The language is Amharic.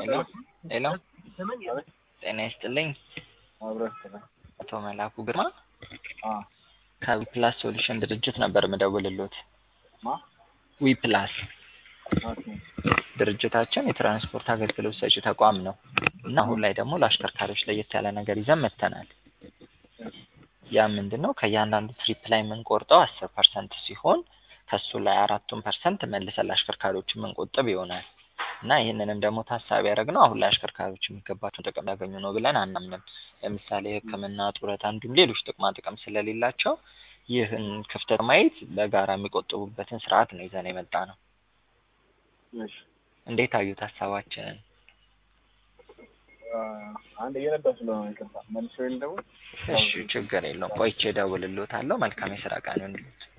ሄሎ ሄሎ ጤና ይስጥልኝ አብረን ስለ- አቶ መላኩ ግርማ አ ከዊፕላስ ሶሉሽን ድርጅት ነበር ምደውልሎት። ማ ዊፕላስ ኦኬ ድርጅታችን የትራንስፖርት አገልግሎት ሰጪ ተቋም ነው እና አሁን ላይ ደግሞ ለአሽከርካሪዎች ለየት ያለ ነገር ይዘን መጥተናል። ያ ምንድን ነው? ከእያንዳንዱ ትሪፕ ላይ የምንቆርጠው አስር ፐርሰንት ሲሆን ከሱ ላይ አራቱን ፐርሰንት መልሰን ለአሽከርካሪዎች የምንቆጥብ ይሆናል እና ይህንንም ደግሞ ታሳቢ ያደረግነው አሁን ላይ አሽከርካሪዎች የሚገባቸውን ጥቅም ያገኙ ነው ብለን አናምንም። ለምሳሌ ሕክምና፣ ጡረታ እንዲሁም ሌሎች ጥቅማ ጥቅም ስለሌላቸው ይህን ክፍተት ማየት በጋራ የሚቆጥቡበትን ስርዓት ነው ይዘን የመጣ ነው። እሺ እንዴት አዩት ሀሳባችንን? አ አንድ እየነዳ ስለሆነ ይቅርታ መልሶ ደግሞ እሺ ችግር የለውም። ቆይቼ እደውልልዎታለሁ። መልካም የስራ ቀን ይሁንልዎት።